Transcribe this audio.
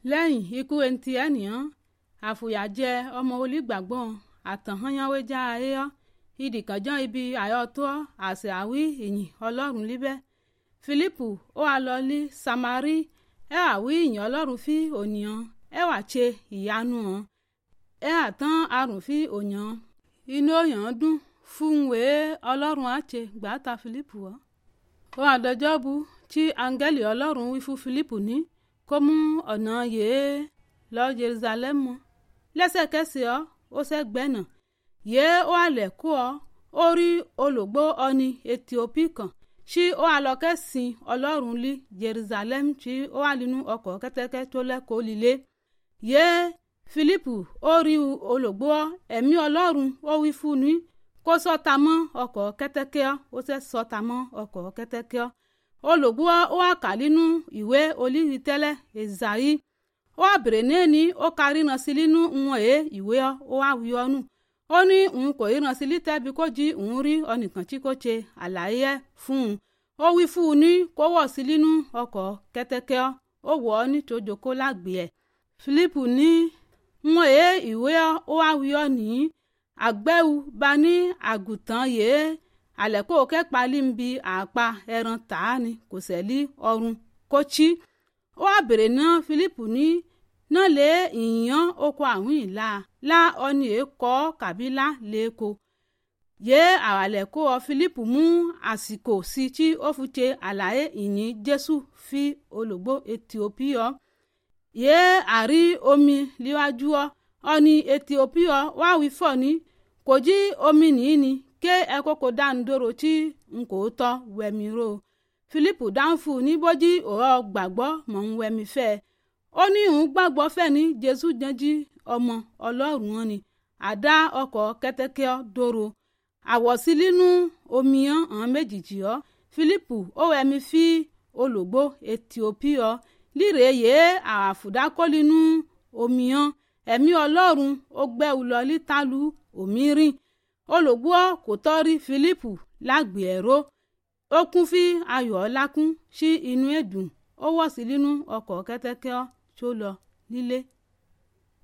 lẹ́yìn ikú enti ènìyàn àfòyàjẹ ọmọ olùgbàgbọ́n àtànhányánwé já ayéyọ́ ìdìkànjọ́ ibi àyọ̀tọ́ àṣẹ àwí ìyìn ọlọ́run líbẹ́ filipu ó wá lọ ní samari ẹ wà wí ìyìn ọlọ́run fi ònìyàn ẹ wà ṣe ìyanu hàn ẹ wà tán àrùn fi òyàn inú òyàn dùn fún wèé ọlọ́run á ṣe gbàtà filipu wọ́ ó wà dọjọ́ bu tí áńgẹ́lì ọlọ́run wí fún filipu ní kó mú ọ̀nà yèé lọ jerusalem mọ́ lẹ́sẹ̀kẹsẹ̀ ọ́ ó sẹ́gbẹ́nà yèé ó àlẹ̀ kó ọ ó rí olùgbò ọni ethiopia kan tí ó àlọ́kẹ́ sin ọlọ́run lí jerusalem tí ó wà nínú ọkọ̀ kẹ́tẹ́kẹ́ tó lẹ́kọ̀ọ́ líle yèé filipu ó rí olùgbò ẹ̀mí ọlọ́run ó wí fún ní kó sọ́ta mọ́ ọkọ̀ kẹ́tẹ́kẹ́ ó sẹ́ sọ́ta mọ́ ọkọ̀ kẹ́tẹ́kẹ́ olùgbò ó wà kà nínú ìwé olíri tẹ́lẹ̀ ezayi ó wà bèrè ní ó ka ríran sí nínú wọn èé ìwé ó wà wí ọ́nù ó ní òun kò ríran sí lítẹ́bi kó jí òun rí ọnìkan tí kò ṣe àlàyé fún un ó wí fún un ní kó wọ̀ sí nínú ọkọ̀ kẹ́tẹ́kẹ́ ó wọ̀ ọ́ ní tòjòkó lágbè ẹ̀ filipu ní wọn èé ìwé ó wà wí ọ́ nìyí àgbẹ̀wò bá ní àgùntàn yèé àlẹ́kò kẹ́pa límbi àpá ẹran tàá ni kò sẹ́lí ọrùn kó chí ó wá bèrè náà filipu ní náà lé ìyàn oko àwọn ìlà lá ọni èkó kàbílà lẹ́kọ yé àwàlẹ́kò ọ filipu mú àsìkò sí tí ó fi ṣe àlàyé ìyìn jésù fi olùgbò ethiopia yé àrí omi líwájú ọ ọni ethiopia wá wí fọ ní kò jí omi nìyí ni ké ẹkọkọ dáńdóró tí n kò tọ́ wẹ̀mí ro filipu dáńfù ní bójí òrọ̀ gbàgbọ́ mọ̀ ń wẹ̀mí fẹ́ ó ní òun gbàgbọ́ fẹ́ ní jésù jẹ́jí ọmọ ọlọ́run wọn ni àdá ọkọ̀ kẹ́tẹ́kẹ́ dóró àwọ̀sí nínú omi hàn méjìjì ọ́ filipu ó wẹ̀mí fi olùgbò ethiopia líre yèé àfùdákọ́ nínú omi hàn ẹ̀mí ọlọ́run ó gbẹ́wù lọ lítalu òmírìn olùgbọ́ kò tọ́rí filipu lágbè ẹ̀rọ ó kún fí ayọ̀ ọlákún sí inú ẹ̀dùn ó wọ̀ sí nínú ọkọ̀ kẹ́tẹ́kẹ́ tó lọ nílé.